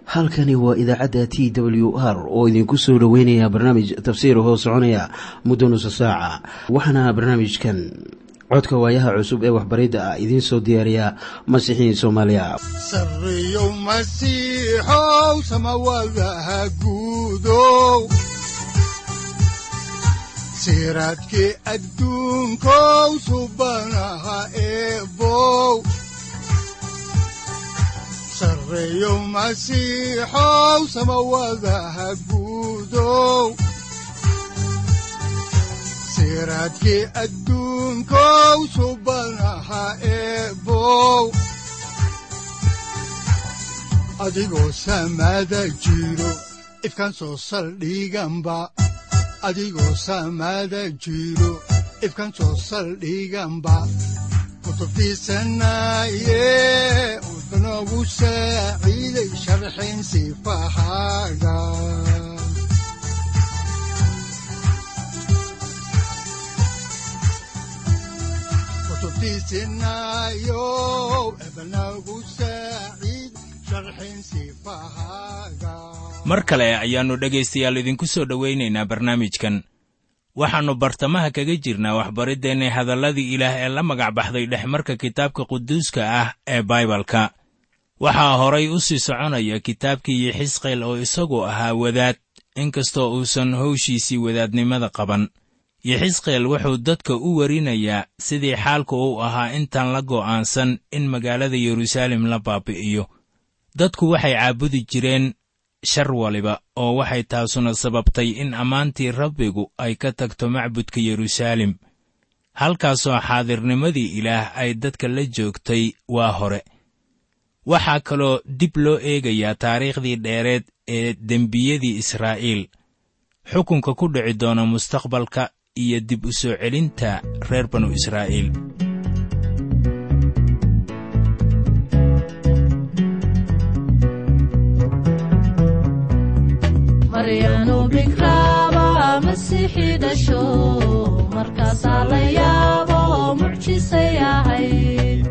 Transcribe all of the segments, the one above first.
halkani waa idaacadda t w r oo idinku soo dhoweynaya barnaamij tafsiir hoo soconaya muddo nusa saaca waxaana barnaamijkan codka waayaha cusub ee waxbaridda ah idiin soo diyaariya masiixiin soomaaliya sareyow masiixow samawadaha guudow siraadkii adduunkow subanaha eebow sareyow masiixow samawadaha guudow siraadkii adduunkow subanaha eebow adigoo samaada jiro ifkaan soo saldhiganba adigoo samaada jiro ifkaan soo saldhiganba kutubtiisanaye udanogu saaciiday sharxin sifahaaga kutubtiisinayo ebanagu saaciid sharxin sifahaaga mar kale ayaannu dhegaystayaal idinku soo dhowaynaynaa barnaamijkan waxaannu bartamaha kaga jirnaa waxbariddeenna hadalladii ilaah ee la magac baxday dhexmarka kitaabka quduuska ah ee baibalka waxaa horay u sii soconaya kitaabkii yixisqeel oo isagu ahaa wadaad inkastoo uusan howshiisii wadaadnimada qaban yixisqeel wuxuu dadka u warinayaa sidii xaalku uu ahaa intaan la go'aansan in magaalada yeruusaalem la baabi'iyo dadku waxay caabudi jireen shar waliba oo waxay taasuna sababtay in ammaantii rabbigu ay ka tagto macbudka yeruusaalem halkaasoo xaadirnimadii ilaah ay dadka la joogtay waa hore waxaa kaloo dib loo eegayaa taariikhdii dheereed ee dembiyadii israa'iil xukunka ku dhici doona mustaqbalka iyo dib u soo celinta reer banu israa'iil maryanu bikraaba masiixii dhasho markaasaa la yaabo mucjisay ahayd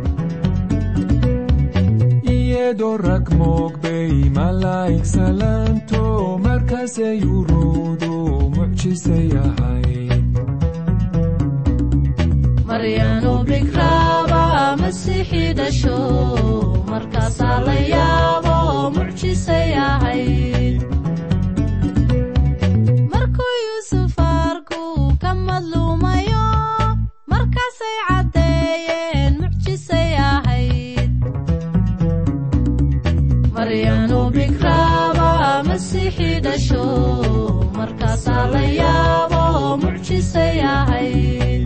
iyadoo rag moogbay malaa'ig salaanto markaasay uruudu mucjisay ahayd maryanu bikraaba masiixii dhasho markaasaa la yaabo mucjisay ahayd markuu yuusuf arku ka madluumayo markaasay caddeeyeen mucjisay ahayd maryanu bikraaba masiixii dhasho markaasaa la yaabo mucjisay ahayd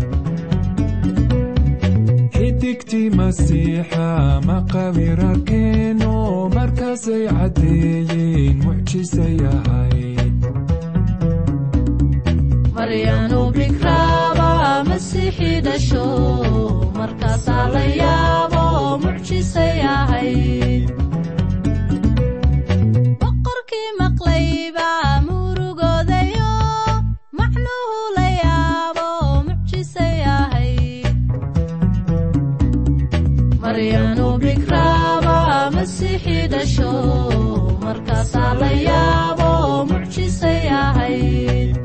xidigtii masiixa maqawir arkeeno markaasay caddeeyeen mucjisay ahayd maryanu bikraaba masiixii dhasho markaasaa la yaabo mucjisay ahayd boqorkii maqlayba murugoodayo macnuhu la yaabo mucjisay ahayd maryanu bikraaba masiixii dhasho markaasaa la yaabo mucjisay ahayd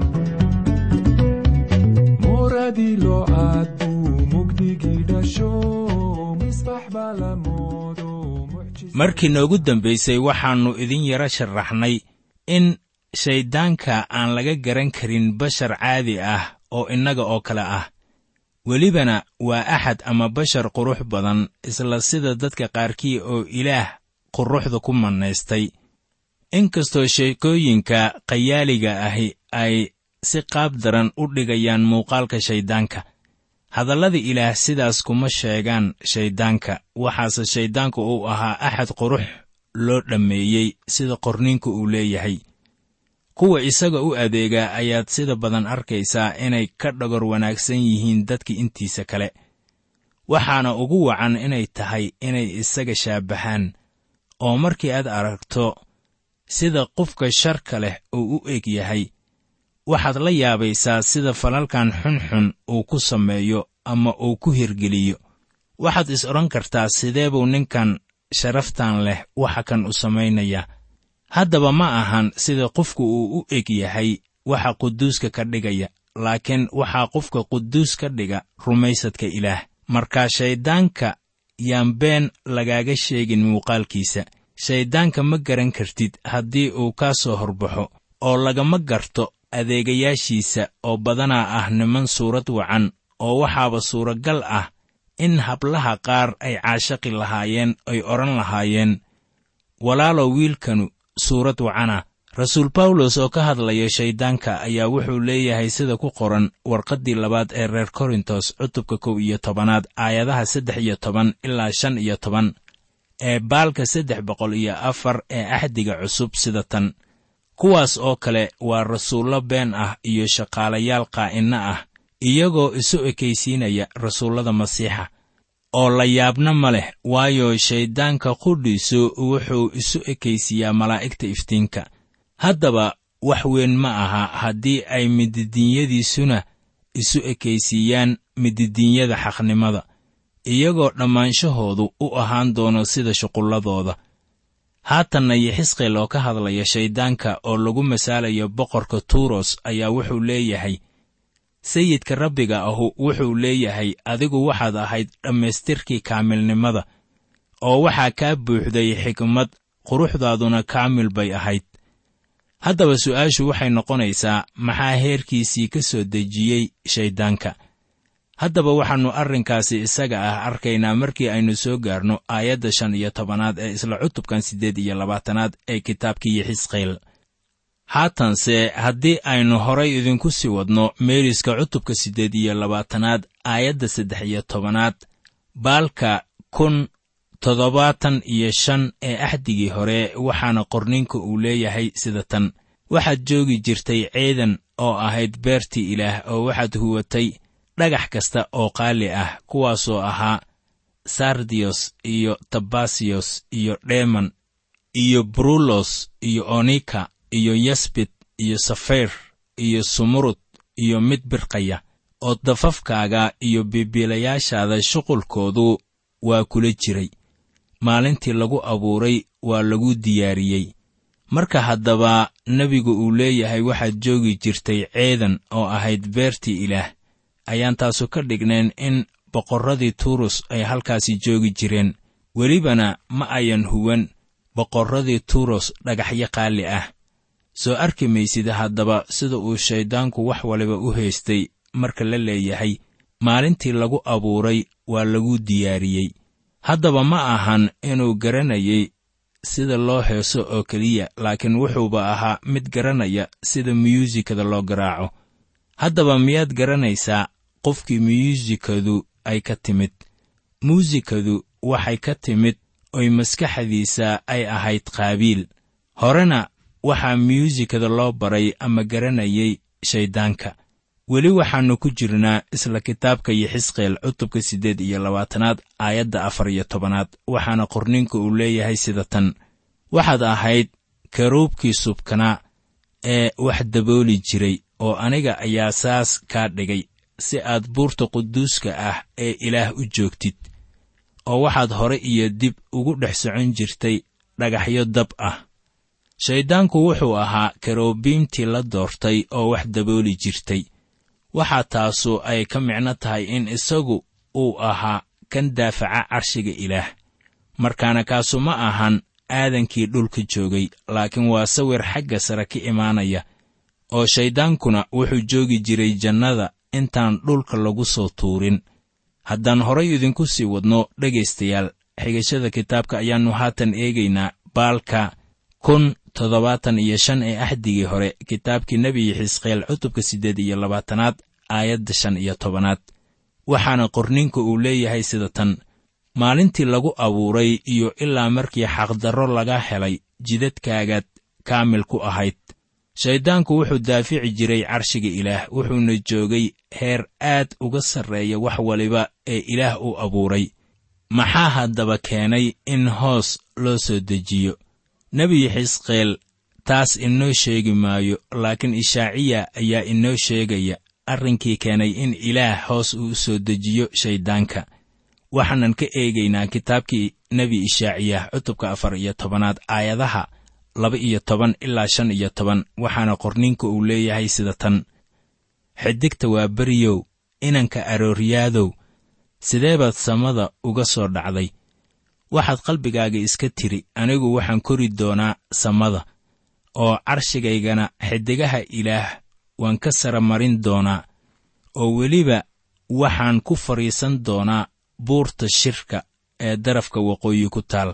mooradii loo aad buu mugdigii dhasho misbax baa la moodo mucjis markii noogu dambaysay waxaannu idin yara sharaxnay in shayddaanka aan laga garan karin bashar caadi ah oo innaga oo kale ah welibana waa axad ama bashar qurux badan isla sida dadka qaarkii oo ilaah quruxda ku mannaystay inkastoo sheekooyinka khayaaliga ahi ay si qaab daran u dhigayaan muuqaalka shayddaanka hadallada ilaah sidaas kuma sheegaan shayddaanka waxaase shayddaanku uu ahaa axad qurux loo dhammeeyey sida qorniinku uu leeyahay kuwa isaga u adeegaa ayaad sida badan arkaysaa inay ka dhogor wanaagsan yihiin dadka intiisa kale waxaana ugu wacan inay tahay inay isaga shaabbahaan oo markii aad aragto sida qofka sharka leh uu u eg yahay waxaad la yaabaysaa sida falalkan xunxun uu ku sameeyo ama uu ku hirgeliyo waxaad is odhan kartaa sidee buu ninkan sharaftan leh waxa kan u samaynaya haddaba ma ahan sida qofku uu u eg yahay waxa quduuska ka dhigaya laakiin waxaa qofka quduus ka dhiga rumaysadka ilaah markaa shayddaanka yaan been lagaaga sheegin muuqaalkiisa shayddaanka ma garan kartid haddii uu kaa soo horbaxo oo lagama garto adeegayaashiisa oo badanaa ah niman suurad wacan oo waxaaba suuragal ah in hablaha qaar ay caashaqi lahaayeen ay odhan lahaayeen walaalow wiilkanu suurad wacana rasuul bawlos oo ka hadlaya shayddaanka ayaa wuxuu leeyahay sida ku qoran warqaddii labaad ee reer korintos cutubka kow iyo tobanaad aayadaha saddex iyo toban ilaa shan iyo toban ee baalka saddex boqol iyo afar ee axdiga cusub sida tan kuwaas oo kale waa rasuullo been ah iyo shaqaalayaal qaa'inno ah iyagoo isu ekaysiinaya rasuullada masiixa oo la yaabna ma leh waayo shayddaanka qudhiisu wuxuu isu ekaysiiyaa malaa'igta iftiinka haddaba wax weyn ma aha haddii ay mididiinyadiisuna isu ekaysiiyaan mididiinyada xaqnimada iyagoo dhammaanshahoodu u ahaan doono sida shuqulladooda haatanna yixisqeel oo ka hadlaya shayddaanka oo lagu masaalayo boqorka tuuros ayaa wuxuu leeyahay sayidka rabbiga ahu wuxuu leeyahay adigu waxaad ahayd dhammaystirkii kaamilnimada oo waxaa kaa buuxday xikmad quruxdaaduna kaamil bay ahayd haddaba su'aashu waxay noqonaysaa maxaa heerkiisii ka soo dejiyey shayddaanka haddaba waxaannu arrinkaasi isaga ah arkaynaa markii aynu soo gaarno aayadda shan iyo tobanaad ee isla cutubkan siddeed iyo labaatanaad ee kitaabkii yixisqeel haatanse haddii aynu horay idinku sii wadno meeriska cutubka siddeed iyo labaatanaad aayadda saddex iyo tobanaad baalka kun toddobaatan iyo shan ee axdigii hore waxaana qorninka uu leeyahay sida tan waxaad joogi jirtay ciidan oo ahayd beertii ilaah oo waxaad huwatay dhagax kasta oo qaali ah kuwaasoo ahaa sardiyos iyo tabasiyos iyo dheeman iyo brulos iyo onika iyo yasbit iyo safayr iyo sumurud iyo mid birqaya oo dafafkaaga iyo bibiilayaashaada shuqulkoodu waa kula jiray maalintii lagu abuuray waa lagu diyaariyey marka haddaba nebigu uu leeyahay waxaad joogi jirtay ceedan oo ahayd beertii ilaah ayaan taasu ka dhignayn in boqorradii tuurus ay halkaasi joogi jireen welibana ma ayan huwan boqorradii tuuros dhagaxyo qaali ah soo arki maysid haddaba sida uu shayddaanku wax waliba u haystay marka la leeyahay maalintii lagu abuuray waa lagu diyaariyey haddaba ma ahan inuu garanayay sida loo heeso oo keliya laakiin wuxuuba ahaa mid garanaya sida muyuusikada loo garaaco haddaba miyaad garanaysaa qofkii muyuusikadu ay ka timid muusikadu waxay ka timid oy maskaxdiisa ay ahayd qaabiil horena waxaa muyuusikada loo baray ama garanayay shayddaanka weli waxaannu ku jirnaa isla kitaabka yixisqeel cutubka siddeed iyo labaatanaad aayadda afar iyo tobanaad waxaana qorninka uu leeyahay sida tan waxaad ahayd karuubkii subkanaa ee wax dabooli jiray oo aniga ayaa saas kaa dhigay si aad buurta quduuska ah ee ilaah u joogtid oo waxaad hore iyo dib ugu dhex socon jirtay dhagaxyo dab ah shayddaanku wuxuu ahaa karobiimtii la doortay oo wax dabooli jirtay waxaa taasu ay ka micno tahay in isagu uu ahaa kan daafaca carshiga ilaah markaana kaasu ma ahan aadankii dhulka joogay laakiin waa sawir xagga sare ka imaanaya oo shayddaankuna wuxuu joogi jiray jannada intaan dhulka lagu soo tuurin haddaan horay idinku sii wadno dhegaystayaal xigashada kitaabka ayaannu haatan eegaynaa baalka kun toddobaatan iyo shan ee axdigii hore kitaabkii nebi xisqeel cutubka siddeed iyo labaatanaad aayadda shan iyo tobanaad waxaana qorninka uu leeyahay sida tan maalintii lagu abuuray iyo ilaa markii xaqdarro laga helay jidadkaagaad kaamil ku ahayd shayddaanku wuxuu daafici jiray carshiga ilaah wuxuuna joogay heer aad uga sarreeya wax waliba ee ilaah uu abuuray maxaa haddaba keenay in hoos loo soo dejiyo nebi xisqeel taas inoo sheegi maayo laakiin ishaaciya ayaa inoo sheegaya arrinkii keenay in ilaah hoos uu soo dejiyo shayddaanka waxaanan ka eegaynaa kitaabkii nebi ishaaciyah cutubka afar iyo tobanaad aayadaha laba iyo toban ilaa shan iyo toban waxaana qorninka uu leeyahay sida tan xidigta waa beriyow inanka arooryaadow sidee baad samada uga soo dhacday waxaad qalbigaaga iska tiri anigu waxaan kori doonaa samada oo carshigaygana xidigaha ilaah waan ka sara marin doonaa oo weliba waxaan ku fadhiisan doonaa buurta shirka ee darafka waqooyi ku taal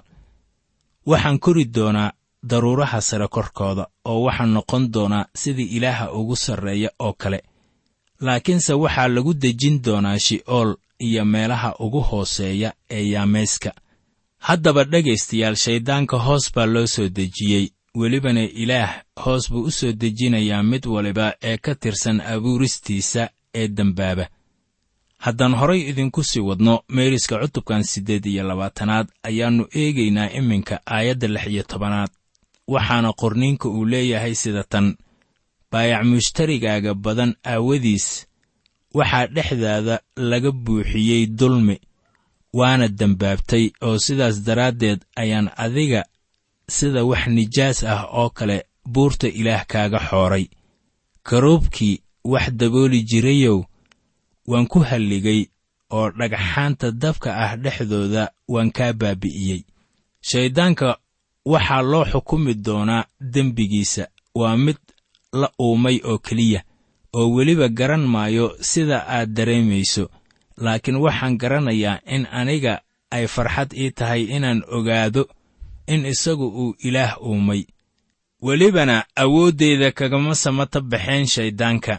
waxaan kori doonaa daruuraha sare korkooda oo waxaan noqon doonaa sidii ilaaha ugu sarreeya oo kale laakiinse waxaa lagu dejin doonaa shi'ool iyo meelaha ugu hooseeya ee yaamayska haddaba dhegaystayaal shayddaanka hoos baa loo soo dejiyey welibana ilaah hoos buu u soo dejinayaa mid waliba ee ka tirsan abuuristiisa ee dembaaba haddaan horay idinku sii wadno meeriska cutubkan siddeed iyo labaatanaad ayaannu eegaynaa iminka aayadda lix iyo tobanaad waxaana qorniinka uu leeyahay sida tan baayac mushtarigaaga badan aawadiis waxaa dhexdaada laga buuxiyey dulmi waana dembaabtay oo sidaas daraaddeed ayaan adiga sida wax nijaas ah oo kale buurta ilaah kaaga xooray karoobkii wax dabooli jirayow waan ku halligay oo dhagxaanta dabka ah dhexdooda waan kaa baabi'iyey shayddaanka waxaa loo xukumi doonaa dembigiisa waa mid la uumay oo keliya oo weliba garan maayo sida aad dareemayso laakiin waxaan garanayaa in aniga ay farxad ii tahay inaan ogaado in isagu uu ilaah uumay welibana awooddeyda kagama samata baxeen shayddaanka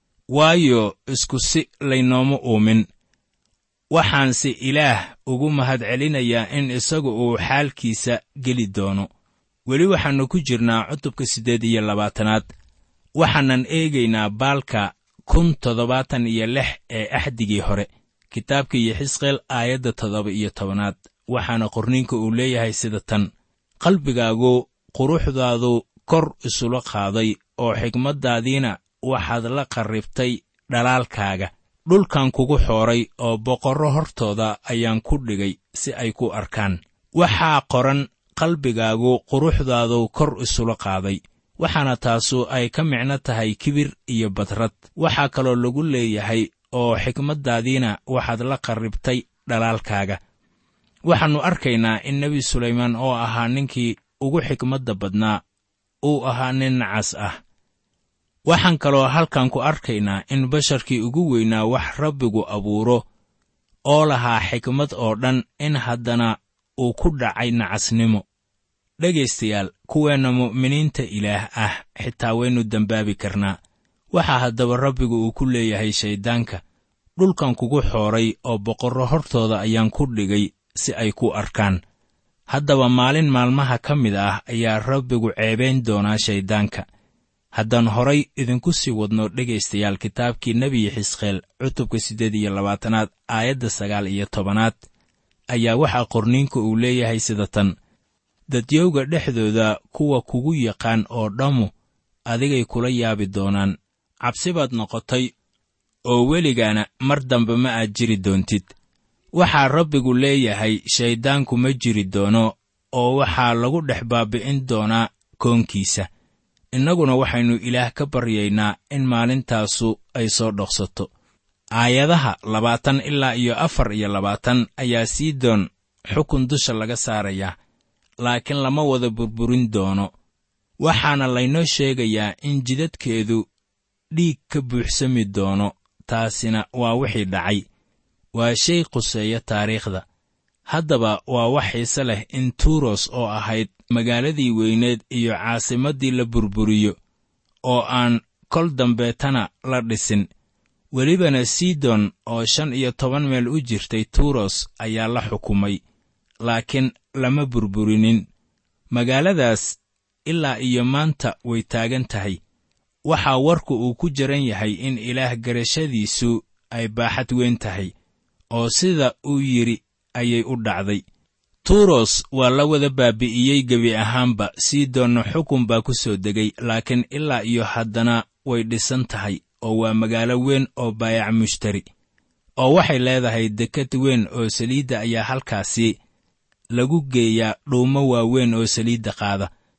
waayo isku si laynooma uumin waxaanse ilaah ugu mahadcelinayaa in isagu uu xaalkiisa geli doono weli waxaannu ku jirnaa cutubka siddeed iyo labaatanaad waxaanan eegaynaa baalka kun toddobaatan iyo lix ee axdigii hore kitaabka iyo xisqeel aayadda toddoba iyo tobanaad waxaana qorniinka uu leeyahay sida tan qalbigaagu quruxdaadu kor isula qaaday oo xigmaddaadiina waxaad la qarribtay dhalaalkaaga dhulkan kugu xooray oo boqorro hortooda ayaan ku dhigay si ay ku arkaan waxaa qoran qalbigaagu quruxdaadu kor isula qaaday waxaana taasu ay ka micno tahay kibir iyo badrad waxaa kaloo lagu leeyahay oo xikmaddaadiina waxaad la qarribtay dhalaalkaaga waxaannu arkaynaa in nebi sulaymaan oo ahaa ninkii ugu xikmadda badnaa uu ahaa nin nacas ah waxaan kaloo halkan ku arkaynaa in basharkii ugu weynaa wax rabbigu abuuro oo lahaa xikmad oo dhan in haddana uu ku dhacay nacasnimo dhegaystayaal kuweenna mu'miniinta ilaah ah xitaa waynu dembaabi karnaa waxaa haddaba rabbigu uu ku leeyahay shayddaanka dhulkan kugu xooray oo boqorro hortooda ayaan ku dhigay si ay ku arkaan haddaba maalin maalmaha ka mid ah ayaa rabbigu ceebayn doonaa shayddaanka haddaan horay idinku sii wadno dhegaystayaal kitaabkii nebiyi xisqeel cutubka siddeed iyo labaatanaad aayadda sagaal iyo tobanaad ayaa waxaa qorniinka uu leeyahay sida tan dadyowga dhexdooda kuwa kugu yaqaan oo dhammu adigay kula yaabi doonaan cabsi baad noqotay oo weligaana mar dambe ma aad jiri doontid waxaa rabbigu leeyahay shayddaanku ma jiri doono oo waxaa lagu dhex baabi'in doonaa koonkiisa innaguna waxaynu ilaah ka baryaynaa in maalintaasu ay soo dhoqsato aayadaha labaatan ilaa iyo afar iyo labaatan ayaa siidoon xukun dusha laga saarayaa laakiin lama wada burburin doono waxaana laynoo sheegayaa in jidadkeedu dhiig ka buuxsami doono taasina waa wixii dhacay waa shay quseeya taariikhda haddaba waa wax xiise leh in tuuros oo ahayd magaaladii weyneed iyo caasimaddii la burburiyo oo aan kol dambeetana la dhisin welibana sidon oo shan iyo toban meel u jirtay tuuros ayaa la xukumay laakiin lama burburinin magaaladaas ilaa iyo maanta way taagan tahay waxaa warku uu ku jaran yahay in ilaah garashadiisu ay baaxad weyn tahay oo sida uu yidhi ayay u dhacday tuuros waa la wada baabi'iyey gebi ahaanba sidoonna xukun baa ku soo degay laakiin ilaa iyo haddana way dhisan tahay oo waa magaalo weyn oo baayac mushtari oo waxay leedahay dekad weyn oo saliidda ayaa halkaasi lagu geeyaa dhuumo waaweyn oo saliidda qaada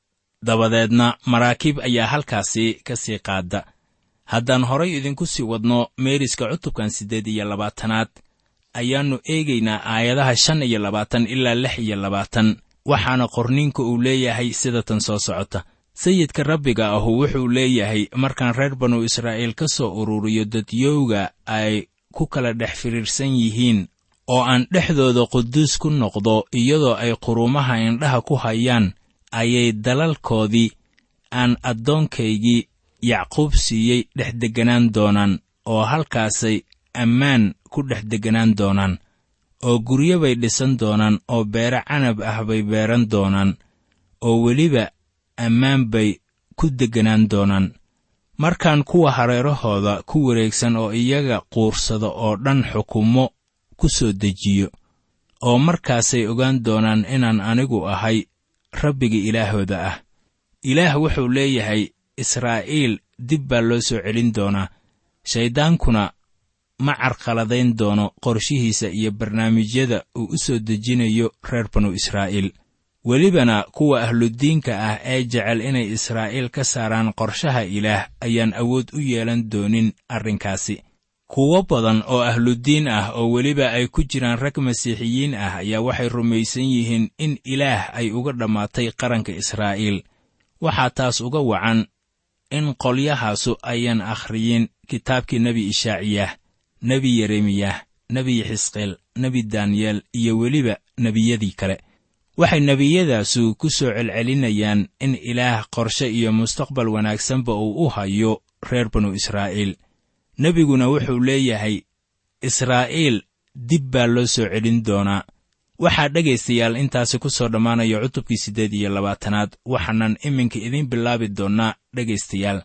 dabadeedna maraakiib ayaa halkaasi ka sii qaada haddaan horay idinku sii wadno meeriska cutubkan siddeed iyo labaatanaad ayaannu eegaynaa aayadaha shan iyo labaatan ilaa lix iyo labaatan waxaana qorniinka uu leeyahay sida tan soo socota sayidka rabbiga ahu wuxuu leeyahay markaan reer banu israa'iil ka soo ururiyo dadyowga ay ku kala dhex firiirsan yihiin oo aan dhexdooda quduus ku noqdo iyadoo ay quruumaha indhaha ku hayaan ayay dalalkoodii aan addoonkaygii yacquub siiyey dhex degganaan doonaan oo halkaasay ammaan ku dhex degganaan doonaan oo guryo bay dhisan doonaan oo beere canab ah bay beeran doonaan oo weliba ammaan bay ku degganaan doonaan markaan kuwa hareerahooda ku wareegsan oo iyaga quursada oo dhan xukumo ku soo dejiyo oo markaasay ogaan doonaan inaan anigu ahay rabbiga ilaahooda ah ilaah wuxuu leeyahay israa'iil dib baa loo soo celin doonaa shayddaankuna ma carqaladayn doono qorshihiisa iyo barnaamijyada uu u soo dejinayo reer banu israa'iil welibana kuwa ahludiinka ah ee jecel inay israa'iil ka saaraan qorshaha ilaah ayaan awood u yeelan doonin arrinkaasi kuwo badan oo ahludiin ah oo weliba ay ku jiraan rag masiixiyiin ah ayaa waxay rumaysan yihiin in ilaah ay uga dhammaatay qaranka israa'iil waxaa taas uga wacan in qolyahaasu ayaan akhriyin kitaabkii nebi ishaaciyah nebi yeremiyah nebi xisqeel nebi daniyeel iyo weliba nebiyadii kale waxay nebiyadaasu ku soo celcelinayaan in ilaah qorshe iyo mustaqbal wanaagsanba uu u hayo reer banu israa'iil nebiguna wuxuu leeyahay israa'iil dib baa loo soo celin doonaa waxaa dhegaystayaal intaasi ku soo dhammaanaya cutubkii siddeed iyo labaatanaad waxaanan iminka idiin bilaabi doonnaa dhegaystayaal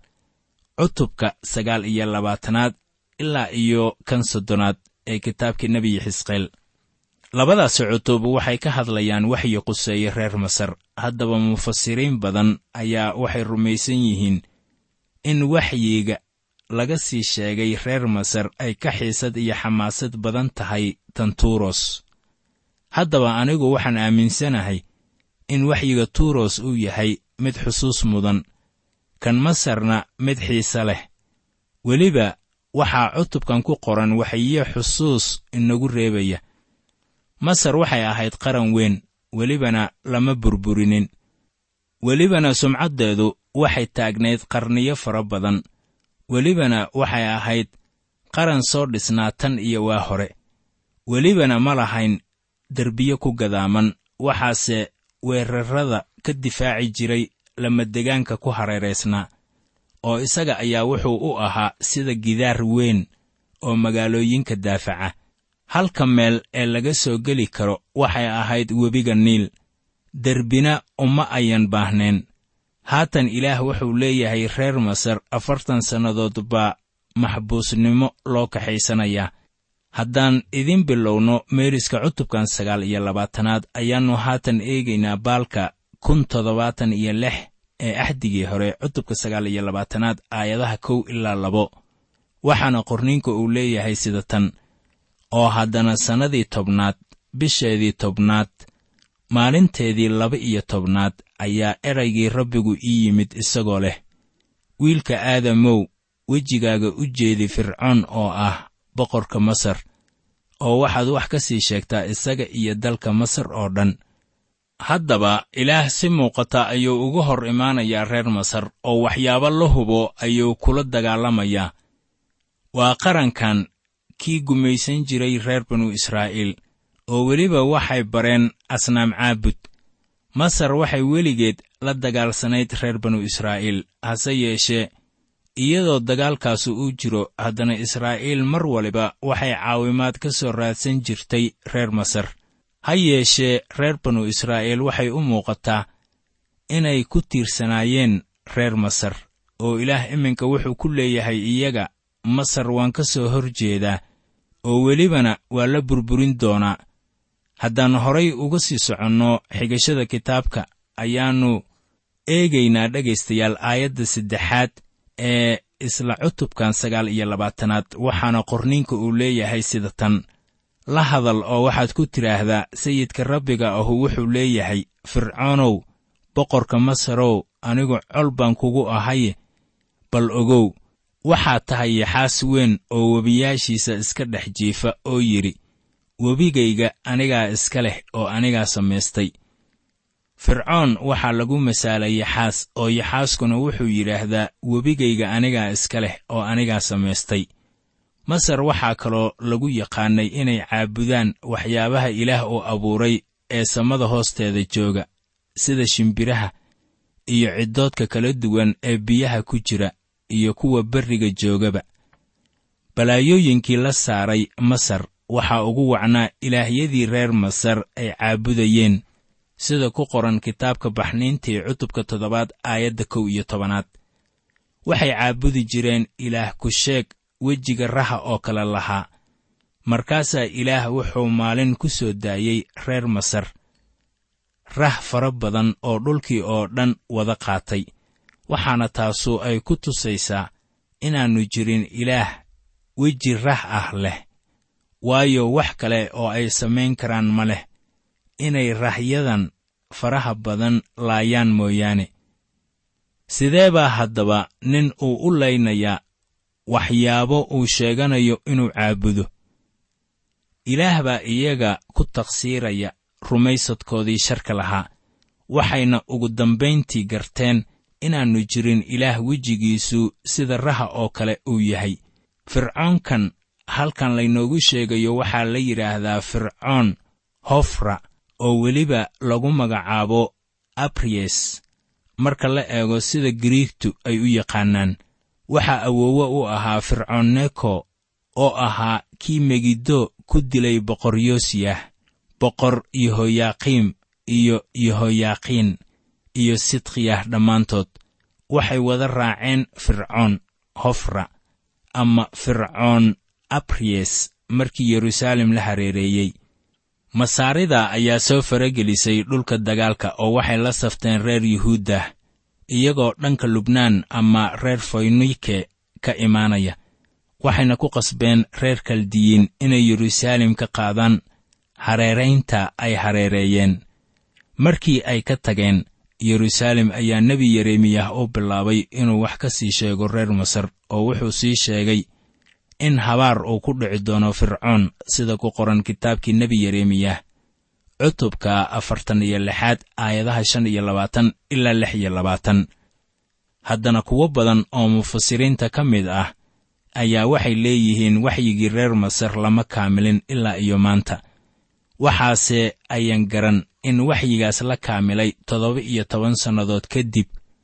cutubka sagaal iyo labaatanaad ilaa iyo kan soddonaad ee kitaabkii nebiyi xisqeel labadaasi cutub waxay ka hadlayaan waxyi quseeye reer masar haddaba mufasiriin badan ayaa waxay rumaysan yihiin in waxyiga laga sii sheegay reer masar ay ka xiisad iyo xamaasad badan tahay tan tuuros haddaba anigu waxaan aaminsanahay in waxyiga tuuros uu yahay mid xusuus mudan kan masarna mid xiise leh weliba waxaa cutubkan ku qoran waxyiyo xusuus inagu reebaya masar waxay ahayd qaran weyn welibana lama burburinin welibana sumcaddeedu waxay taagnayd qarniyo fara badan welibana waxay ahayd qaran soo dhisnaa tan iyo waa hore welibana ma lahayn derbiyo ku gadaaman waxaase weerarrada ka difaaci jiray lamadegaanka ku hareeraysnaa oo isaga ayaa wuxuu u ahaa sida gidaar weyn oo magaalooyinka daafaca halka meel ee laga soo geli karo waxay ahayd webiga niil derbina uma ayan baahneen haatan ilaah wuxuu leeyahay reer masar afartan sannadood baa maxbuusnimo loo kaxaysanayaa haddaan idin bilowno meeriska cutubkan sagaal iyo labaatanaad ayaannu haatan eegaynaa baalka kun toddobaatan iyo lix ee axdigii hore cutubka sagaal iyo labaatanaad aayadaha kow ilaa labo waxaana qorniinka uu leeyahay sida tan oo haddana sannadii tobnaad bisheedii tobnaad maalinteedii laba iyo tobnaad ayaa eraygii rabbigu ii yimid isagoo leh wiilka aadamow wejigaaga u jeedi fircoon oo ah boqorka masar oo waxaad wax ka sii sheegtaa isaga iyo dalka masar oo dhan haddaba ilaah si muuqata ayuu uga hor imaanayaa reer masar oo waxyaabo la hubo ayuu kula dagaalamayaa waa qarankan kii gumaysan jiray reer banu israa'iil oo weliba waxay bareen asnaam caabud masar waxay weligeed la dagaalsanayd reer banu israa'iil hase yeeshee iyadoo dagaalkaasu uu jiro haddana israa'iil mar waliba waxay caawimaad ka soo raadsan jirtay reer masar ha yeeshee reer banu israa'iil waxay u muuqataa inay ku tiirsanaayeen reer masar oo ilaah iminka wuxuu ku leeyahay iyaga masar waan ka soo hor jeedaa oo welibana waa la burburin doonaa haddaan horay uga sii soconno xigashada kitaabka ayaannu eegaynaa dhegaystayaal aayadda saddexaad ee isla cutubkan sagaal iyo labaatanaad waxaana qorniinka uu leeyahay sida tan la hadal oo waxaad ku tidhaahdaa sayidka rabbiga ahu wuxuu leeyahay fircoonow boqorka masarow anigu col baan kugu ahaye bal ogow waxaad tahay yaxaas weyn oo webiyaashiisa iska dhex jiifa oo yidhi webigayga anigaa iska leh oo anigaa samaystay fircoon waxaa lagu masaalay yaxaas oo yaxaaskuna wuxuu yidhaahdaa webigayga anigaa iska leh oo anigaa samaystay masar waxaa kaloo lagu yaqaannay inay caabudaan waxyaabaha ilaah uu abuuray ee samada hoosteeda jooga sida shimbiraha iyo ciddoodka kala duwan ee biyaha ku jira iyo kuwa berriga joogaba balaayooyinkii la saaray masar waxaa ugu wacnaa ilaahyadii reer masar ay caabudayeen sida ku qoran kitaabka baxniintii cutubka toddobaad aayadda kow iyo tobanaad waxay caabudi jireen ilaah ku sheeg wejiga raha oo kale lahaa markaasaa ilaah wuxuu maalin ku soo daayey reer masar rah fara badan oo dhulkii oo dhan wada qaatay waxaana taasu ay ku tusaysaa inaannu jirin ilaah weji rah ah leh waayo wax kale oo ay samayn karaan ma leh inay rahyadan faraha badan laayaan mooyaane sidee baa haddaba nin uu u laynayaa waxyaabo uu sheeganayo inuu caabudo ilaah baa iyaga ku taqsiiraya rumaysadkoodii sharka lahaa waxayna ugu dambayntii garteen inaannu jirin ilaah wejigiisu sida raha oo kale uu yahay fircoonkan halkan laynoogu sheegayo waxaa la yidhaahdaa fircoon hofra oo weliba lagu magacaabo abriyes marka la eego sida giriigtu ay u yaqaanaan waxaa awoowe u ahaa fircoon neko oo ahaa kii megiddo ku dilay boqor yoosiyah boqor yehoyaaqiim iyo yehoyaaqiin iyo sidkiyah dhammaantood waxay wada raaceen fircoon hofra ama fircoon abriyes markii yeruusaalem la hareereeyey masaarida ayaa soo faragelisay dhulka dagaalka oo waxay la safteen reer yuhuuddah iyagoo dhanka lubnaan ama reer foynike ka imaanaya waxayna ku qasbeen reer kaldiyiin inay yeruusaalem ka qaadaan hareeraynta ay hareereeyeen markii ay ka tageen yeruusaalem ayaa nebi yeremiyah u bilaabay inuu wax ka sii sheego reer masar oo wuxuu sii sheegay in habaar uu ku dhici doono fircoon sida ku qoran kitaabkii nebi yeremiyah cutubka afartan iyo lixaad aayadaha shan iyo labaatan ilaa lix iyo labaatan haddana kuwo badan oo mufasiriinta ka mid ah ayaa waxay leeyihiin waxyigii reer masar lama kaamilin ilaa iyo maanta waxaase ayan garan in waxyigaas la kaamilay toddoba iyo toban sannadood kadib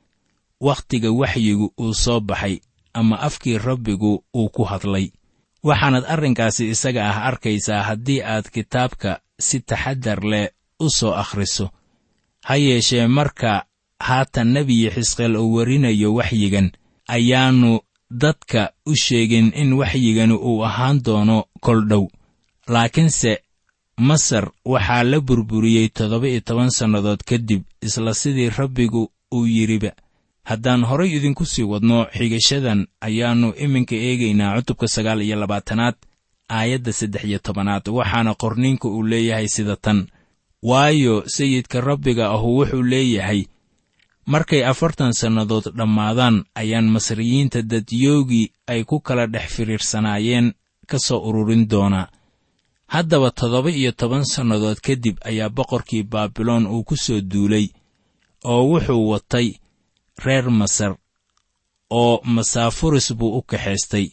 wakhtiga waxyigu uu soo baxay ama afkii rabbigu uu ku hadlay waxaanad arrinkaasi isaga ah arkaysaa haddii aad kitaabka si taxaddar leh u soo akhriso ha yeeshee marka haatan nebiyi xisqeel uu warinayo waxyigan ayaannu dadka u sheegin in waxyigani uu ahaan doono kol dhow laakiinse masar waxaa la burburiyey toddoba iyo toban sannadood kadib isla sidii rabbigu uu yidhiba haddaan horay idinku sii wadno xigashadan ayaannu iminka eegaynaa cutubka sagaal iyo labaatanaad aayadda saddex iyo tobanaad waxaana qorniinka uu leeyahay sida tan waayo sayidka rabbiga ahu wuxuu leeyahay markay afartan sannadood dhammaadaan ayaan masriyiinta dadyoogii ay ku kala dhex firiirsanaayeen ka soo ururin doonaa haddaba toddoba iyo toban sannadood kadib ayaa boqorkii baabiloon uu ku soo duulay oo wuxuu watay reer masar oo masaafuris buu u kaxaystay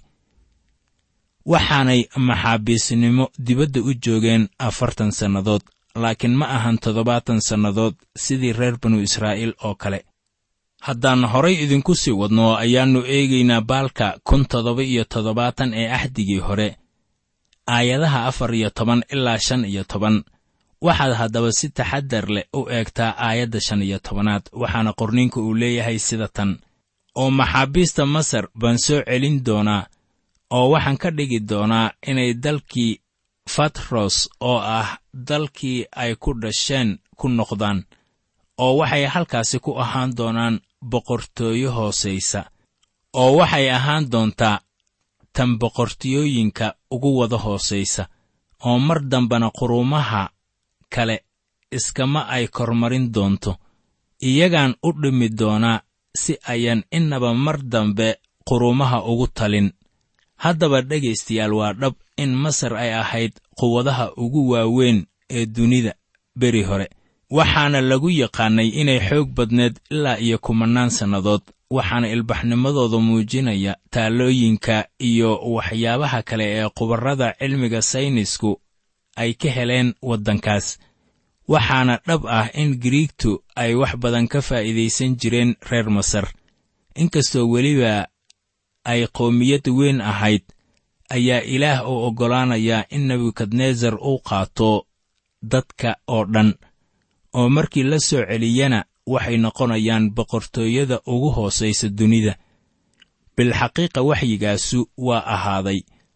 waxaanay maxaabiisnimo dibadda u joogeen afartan sannadood laakiin ma ahan toddobaatan sannadood sidii reer banu israa'iil oo kale haddaan horay idinku sii wadno ayaannu eegaynaa baalka kun toddoba iyo toddobaatan ee axdigii hore aayadaha afar iyo toban ilaa shan iyo toban waxaad haddaba si taxaddar leh u eegtaa aayadda shan iyo tobanaad waxaana qorniinku uu leeyahay sida tan oo maxaabiista masar baan soo celin doonaa oo waxaan ka dhigi doonaa inay dalkii fatros oo ah dalkii ay ku dhasheen ku noqdaan oo waxay halkaasi ku ahaan doonaan boqortooyo hoosaysa oo waxay ahaan doontaa tan boqortooyooyinka ugu wada hoosaysa oo mar dambena quruumaha kale iskama ay kormarin doonto iyagaan u dhimi doonaa si ayan innaba mar dambe quruumaha ugu talin haddaba dhegaystayaal waa dhab in masar ay ahayd quwadaha ugu waaweyn ee dunida beri hore waxaana lagu yaqaannay inay xoog badneed ilaa iyo kumannaan sannadood waxaana ilbaxnimadooda muujinaya taallooyinka iyo waxyaabaha kale ee khubarrada cilmiga saynisku ay ka heleen waddankaas waxaana dhab ah in giriigtu ay wax badan ka faa'iidaysan jireen reer masar inkastoo weliba ay qowmiyad weyn ahayd ayaa ilaah u oggolaanayaa in nebukadnesar uu qaato dadka oo dhan oo markii la soo celiyana waxay noqonayaan boqortooyada ugu hoosaysa dunida bilxaqiiqa waxyigaasu waa ahaaday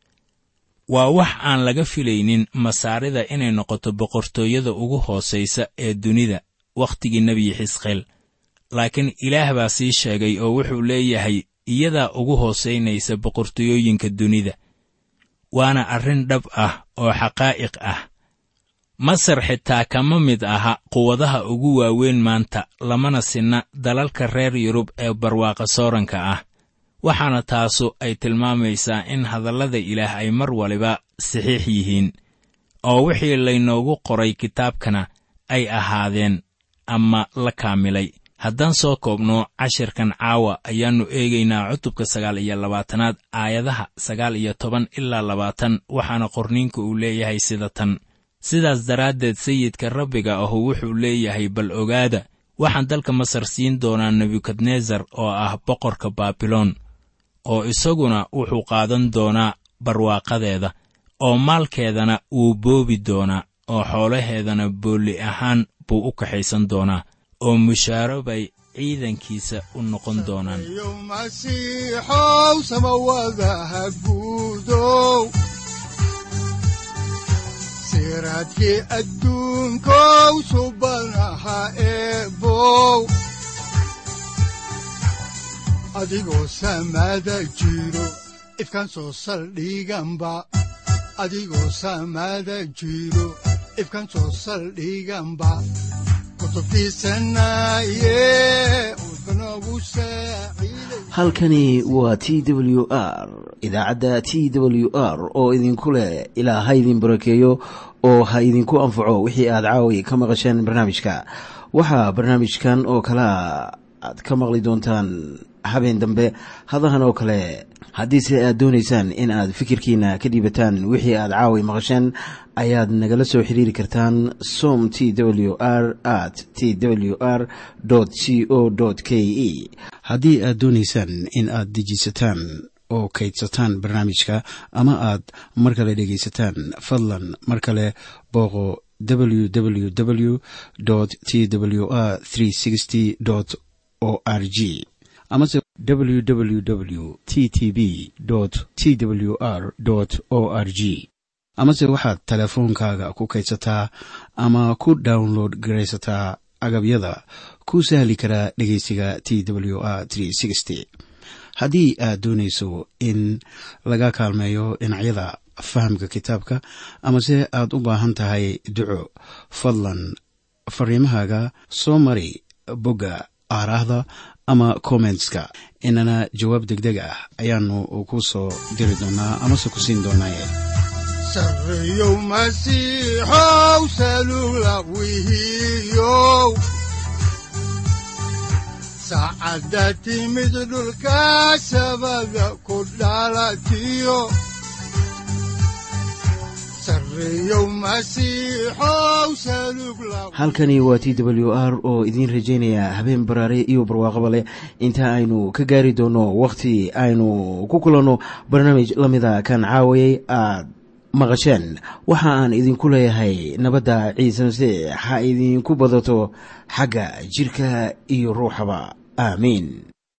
waa wax aan laga filaynin masaarida inay noqoto boqortooyada ugu hoosaysa ee dunida wakhtigii nebi xisqeel laakiin ilaah baa sii sheegay oo wuxuu leeyahay iyadaa ugu hoosaynaysa boqortooyooyinka dunida waana arrin dhab ah oo xaqaa'iq ah masar xitaa kama mid aha quwadaha ugu waaweyn maanta lamana sinna dalalka reer yurub ee barwaaqa sooranka ah waxaana taasu ay tilmaamaysaa in hadallada ilaah ay mar waliba saxiix yihiin oo wixii laynoogu qoray kitaabkana ay ahaadeen ama la kaamilay haddaan soo koobno cashirkan caawa ayaannu eegaynaa cutubka sagaal iyo labaatanaad aayadaha sagaal iyo toban ilaa labaatan waxaana qorniinka uu leeyahay sida tan sidaas daraaddeed sayidka rabbiga ahu wuxuu leeyahay bal ogaada waxaan dalka masar siin doonaa nebukadnesar oo ah boqorka baabiloon oo isaguna wuxuu qaadan doonaa barwaaqadeeda oo maalkeedana wuu boobi doonaa oo xoolaheedana boolli ahaan buu u kaxaysan doonaa oo mushaaro bay ciidankiisa u noqon doonaan yow masiixow samawadaha guudow siraadkii adduunkow subanaha eebow adigoo samada jiro ifkan soo saldhiganba adigoo samada jiro ifkan soo saldhiganba halkani waa t w r idaacadda t w r oo idinku leh ilaa ha idin barakeeyo oo ha idinku anfaco wixii aad caawi ka maqasheen barnaamijka waxaa barnaamijkan oo kalea aad ka maqli doontaan habeen dambe hadahan oo kale haddiise aad doonaysaan in aad fikirkiina ka dhiibataan wixii aad caawi maqasheen ayaad nagala soo xiriiri kartaan som t w r at t w r c o k e haddii aad doonaysaan in aad dejiisataan oo kaydsataan barnaamijka ama aad mar kale dhegaysataan fadlan mar kale booqo www t w r o r g amase www t t b t w r o r g amase waxaad teleefoonkaaga ku kaydsataa ama ku download garaysataa agabyada ku sahli karaa dhegeysiga t w r haddii aad doonayso in laga kaalmeeyo dhinacyada fahamka kitaabka amase aad u baahan tahay duco fadlan fariimahaaga soo mari bogga aaraahda ama kommentska inana jawaab deg deg ah ayaanu ku soo diri doonaa amase ku siin doonaaye sareyow masiixow salula wihiyow saacadda timid dhulka sabada ku dhalatiyo halkani waa t w r oo idiin rajaynaya habeen baraare iyo barwaaqaba leh inta aynu ka gaari doono wakhti aynu ku kulanno barnaamij la mida kan caawayay aad maqasheen waxa aan idinku leeyahay nabadda ciise masiix ha idinku badato xagga jidhka iyo ruuxaba aamiin